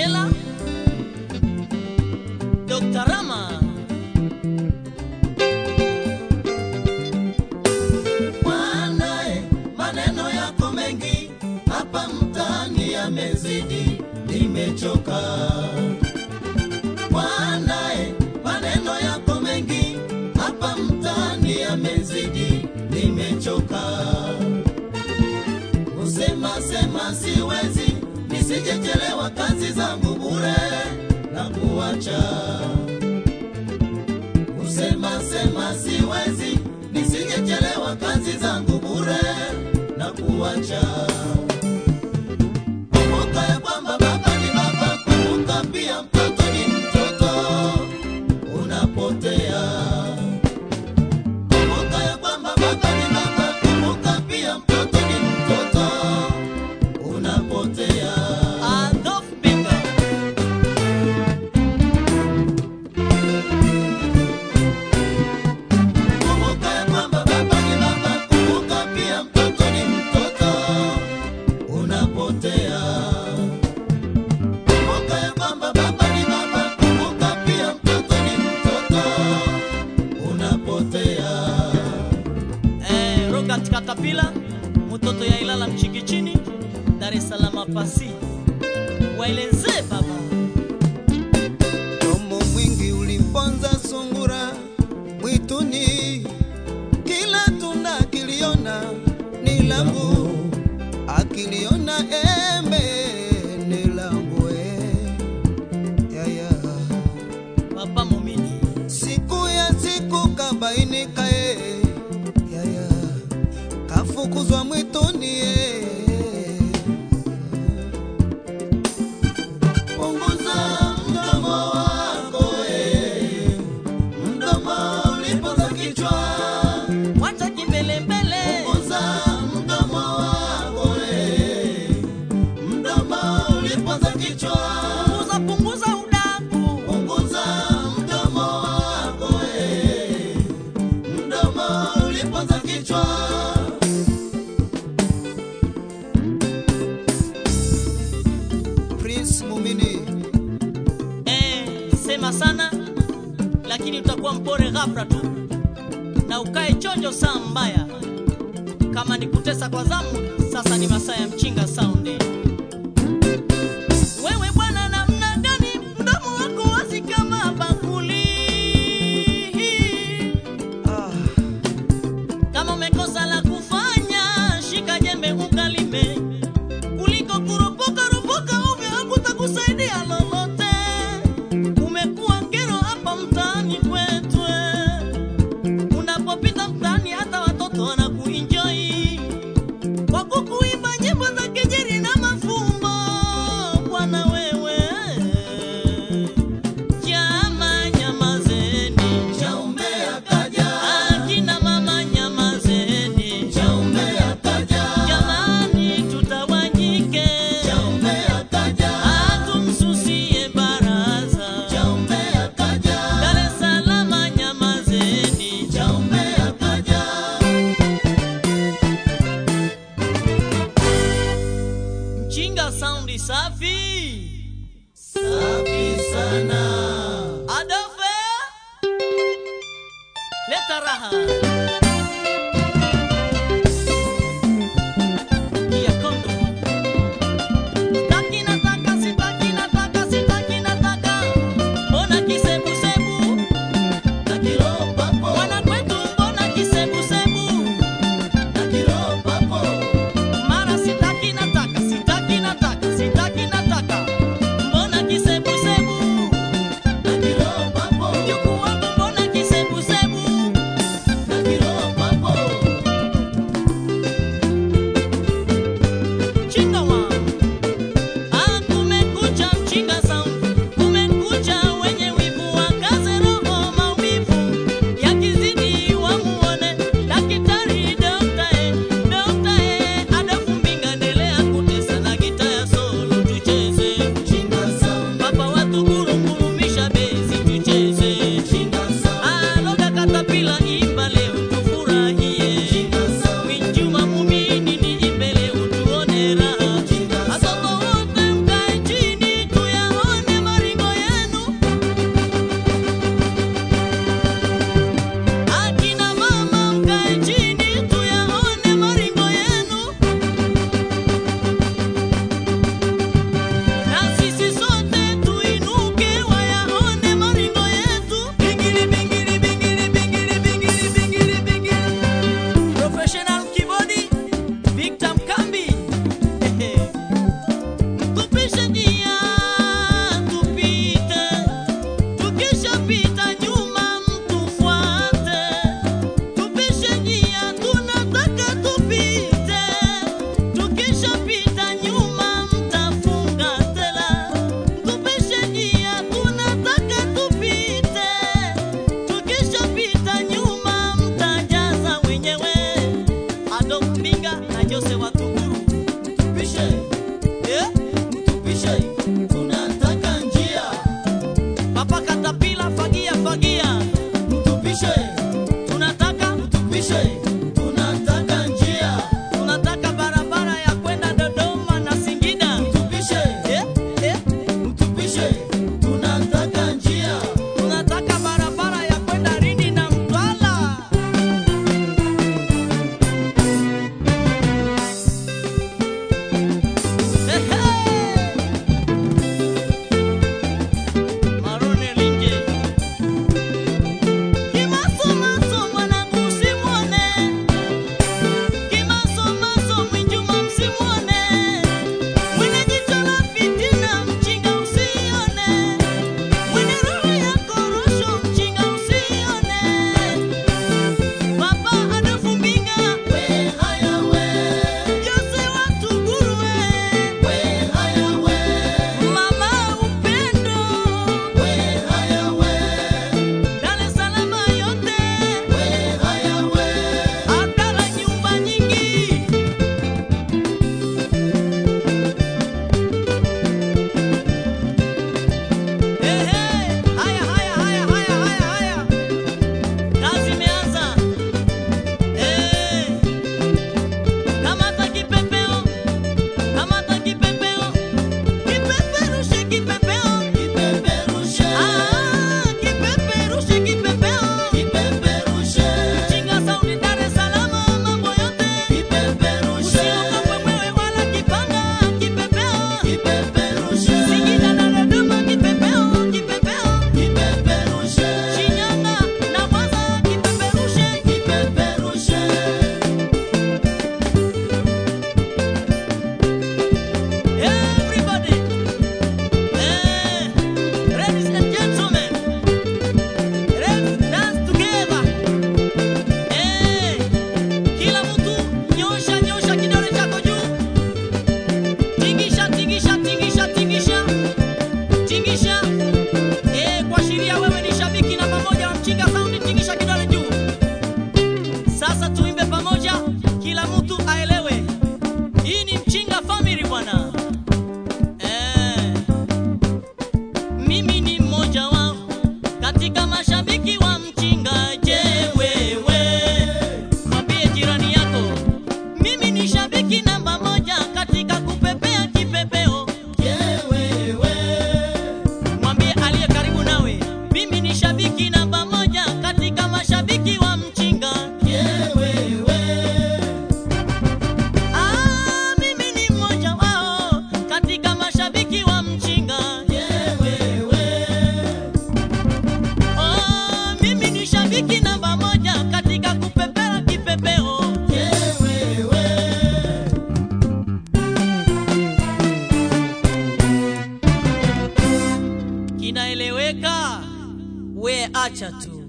Angela, Dr. Rama, Mwanae, maneno yako mengi hapa mtaani yamezidi, nimechoka. Mwanae, maneno yako mengi hapa mtaani yamezidi, nimechoka. Kusema sema siwezi, nisijechelewa kazi zangu bure na kuacha kusema sema siwezi, nisijechelewa kazi zangu bure na kuacha. Kumbuka ya kwamba baba ni baba, kumbuka pia mtoto ni mtoto, unapotea. Kumbuka ya kwamba baba ni baba, kumbuka pia mtoto ni mtoto, unapotea. Adolf Bika, Kumbuka ya kwamba baba ni baba, kumbuka pia mtoto ni mtoto, unapotea. Kumbuka ya kwamba baba ni baba, kumbuka pia mtoto ni mtoto, unapotea. eh, Robert Katapila, mtoto ya Ilala Mchikichini, Dar es Salaam pasi. Waeleze baba. Domo mwingi ulimponza sungura mwituni, kila tunda akiliona ni langu, akiliona embe ni langu eh. ya, ya. Papa Momini, Siku ya siku kabainika eh. ya, ya. kafukuzwa mwituni eh. Punguza mdomo wako, eh, mdomo ulipoza kichwa. wacha kimbelembele. Punguza mdomo wako, eh, mdomo ulipoza kichwa. Punguza punguza udaku. Punguza mdomo wako, eh, mdomo ulipoza kichwa. Prince Mumini Eh, sema sana lakini utakuwa mpore ghafla tu na ukae chonjo saa mbaya. Kama ni kutesa kwa zamu, sasa ni masaa ya mchinga sound. Wewe bwana, namna gani mdomo wako wazi kama bakuli? ah. Kama umekosa la kufanya, shika jembe ukalime, kuliko kuropoka ropoka ovyo, hakutakusaidia lolote. Umekuwa kero hapa mtaani kwetu, eh. unapopita mtaani hata watoto wanakuenjoy kwa kukuimba nyimbo za kejeli na mafumbo. Bwana wewe, jama nyamazeni, Chaume akaja, akina mama nyamazeni. chaume akaja, Jamani, tutawanyike, chaume akaja, hatumsusie baraza. chaume akaja, Dar es Salaam nyamazeni, chaume akaja. mchinga saundi safi. Safi sana. Adolfe, leta raha. Mbinga na Jose Watuguru. Tupishe, Eh? tupishe, tunataka njia. Papa Katapila fagia fagia. Tupishe, Tunataka tupishe, tunataka njia. tunataka barabara ya kwenda Dodoma na Singida. Tupishe, Eh? Eh? tupishe, tunataka njia. Tunataka barabara ya kwenda Lindi na Mtwara. Ehe! Marone Linje. Kimasomaso mwanangu usimwone. Kimasomaso Mwinjuma msimwone. Mwenye jicho la fitina mjinga usione. Mwenye roho ya korosho mjinga usione. Papa Adolfu Mbinga, We haya we, Jose Watuguru we. we haya we, Mama Upendo, we haya we, Dar es Salaam yote, we haya we. Abdala nyumba nyingi. Ehe, haya haya haya haya haya haya. Kazi imeanza. Eh. Kamata kipepeo. Kamata kipepeo. Kipeperushe kipepeo. Kipeperushe, Ah, kipeperushe kipepeo. kipeperushe, Chinga saundi Dar es Salaam mambo yote. kipeperushe, Usiogope mwewe wala kipanga kipepeo. kipeperushe, Singida na Dodoma kipepeo kipepeo. kipeperushe, Shinyanga na Mwanza kipeperushe. kipeperushe. Everybody. Eh, ladies and gentlemen. Let's dance together. Eh, kila mtu nyosha nyosha kidole chako juu. Tingisha tingisha tingisha tingisha. Tingisha. Eh, kuashiria wewe ni shabiki namba moja wa Mchinga Sound, tingisha kidole juu. Sasa tuimbe pamoja, kila mtu aelewe. Hii ni Mchinga Family bwana. Eh, mimi ni mmoja wao katika mashabiki wa Mchinga. Je, wewe mwambie jirani yako, mimi ni shabiki namba moja katika kupepea kipepeo. Mwambie aliye karibu nawe, mimi ni shabiki namba moja katika mashabiki wa Mchinga. Ah, mimi ni mmoja wao katika mashabiki wa Mchinga. Oh, mimi ni shabiki namba moja katika kupepea kipepeo. Kinaeleweka? We acha tu.